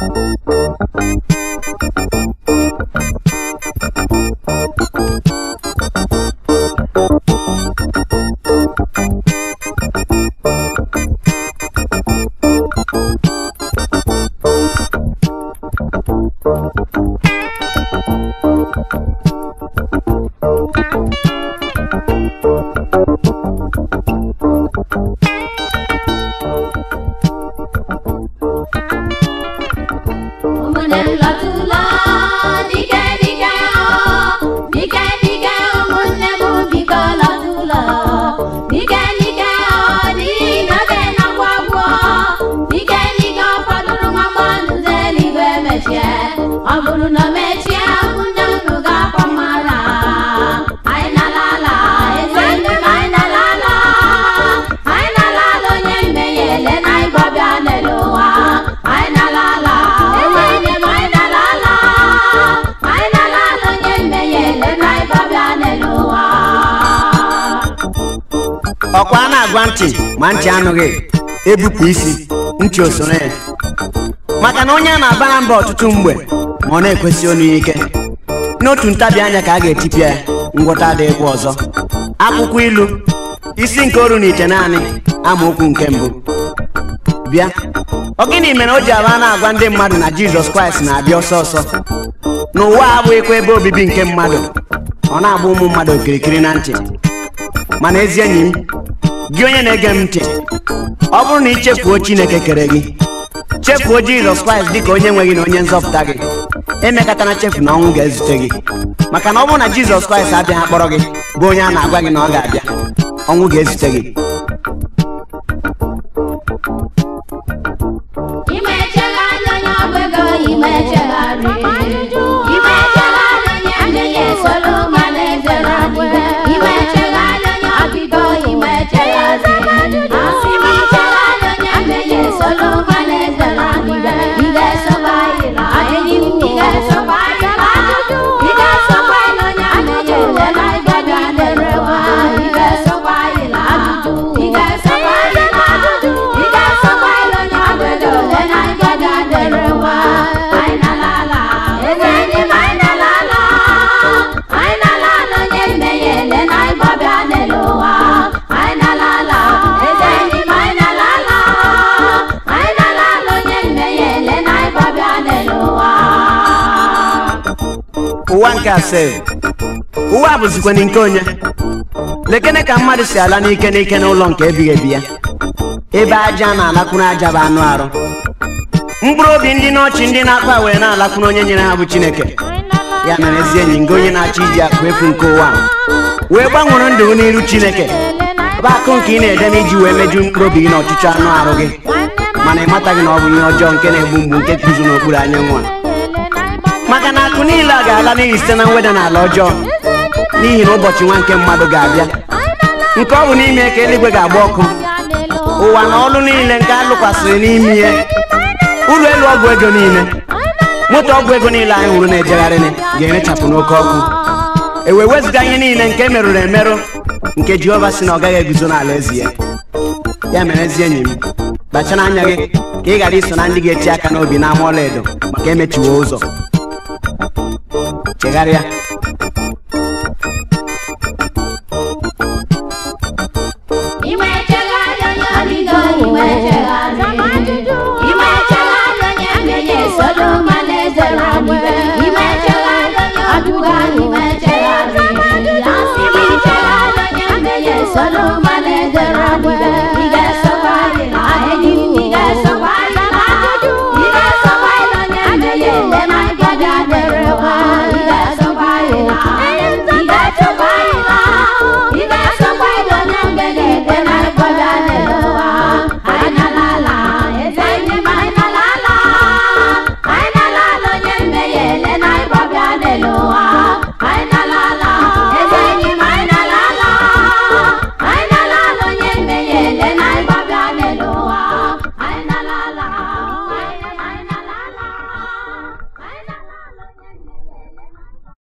ụmụnne m lọtụla dike dike o dike dike ụmụnne m biko lọtụla dike dike o dị n'oge na-agwụ agwụ dike dike ọ fọdụrụ nwa mmadụ eluigwe mechie ọ bụrụ na o mechie ụmụnne unu ga-akwa mara anyị na-alala eze ndị m anyị na-alala anyị na-alala onye mmehie ele na ịgbọbịa n'elu ụwa anyị na-alala eze ndị m anyị na-alala anyị na-alala onye mmehie ele na ịgbọbịa n'elu ụwa ọkwa a na-agwa ntị ma ntị anụghị ebupụ isi ntị osoro ya maka na onye a na-abara mba ọtụtụ mgbe ma ọ na-ekwesị onu ya ike n'otu ntabi anya ka a ga-etipịa ya ngwọta adịghịkwa ọzọ akwụkwọ ilu isi nke oru na ite naanị amaokwu nke mbụ bịa ọ gịnị mere o ji aba na-agwa ndị mmadụ na jizọs kraịst na-abịa ọsọ ọsọ n'ụwa abụghịkwa ebe obibi nke mmadụ ọ na-agba ụmụ mmadụ okirikiri na ntị mana ezi enyi m gị onye na-ege m ntị ọ bụrụ na ị chefuo chineke kere gị chefuo jizọs kraịst dịka onye nwe gị na onye nzọpụta gị emekatana chefu na ọnwụ ga-ezute gị maka na ọ bụrụ na jizọs kraịst abịaghị akpọrọ gị bụ onye a na-agwa gị na ọ ga-abịa ọnwụ ga-ezute gị ime chegharị onye ọgwụ ego ime chegharị ime chegharị onye mmehie soro mmanụ eze na n'igwe ime chegharị onye ọbịgo ime chegharị asị m chegharị onye mmehie soro mmanụ eze na n'igwe ị ga-esokwa anyị na enyi m ị ga-esokwa anyị na ị ga-esokwa anyị na onye mmehie ole na ịgaga n'ere nwa ị ga-esokwa anyị na ị ga-esokwa anyị na ị ga-esokwa anyị na onye ọgwụ ego ole na ịgaga n'ere nwa anyị na-alala eze enyi m anyị na-alala anyị na-alala onye mmehie ele na ịgbọbịa n'elu ụwa anyị na-alala eze enyi m anyị na-alala anyị na-alala onye mmehie ele na ịgbọbịa n'elu ụwa ụwa nke asaa ụwa bụzikwana nke onye lekene ka mmadụ si ala n'ike n'ike n'ụlọ nke ebighị ebi ya ebe aja na-alakwuru aja bụ anụ arụ mkpụrụ obi ndị n'ọchị ndị na-akpa wee na-alakwuru onye nyere ha bụ chineke ya mere ezi enyi nga onye na-achọ iji akụ efu nke ụwa a, wee gbanwere ndụ gị n'iru chineke bụ akụ nke ị na-ede n'iji wee meju mkpụrụ obi gị na ọchịchọ anụ arụ gị mana ị mataghị na ọ bụ ihe ọjọọ nke na-egbu mgbu nke guzo n'okpuru anyanwụ a maka na akụ niile a ga-ala n'ihi site na mweda n'ala ọjọọ n'ihi na ụbọchị nwa nke mmadụ ga-abịa nke ọ bụ n'ime ka eluigwe ga-agba ọkụ ụwa na ọlụ niile nke a lụkwasịrị n'ime ihe ụlọ elu ọgwụ ego niile moto ọgwụ ego niile anyị hụrụ na-ejegharị ga-erechapụ n'oke ọkụ e wee wezụga ihe niile nke merụrụ emerụ nke jehova si na ọ gaghị eguzo n'ala ezi ya ya mere ezi enyi m kpachara anya gị ka ị ghara iso na ndị ga-eti aka n'obi n'ama ọlaedo maka emechiwo ụzọ chegharịa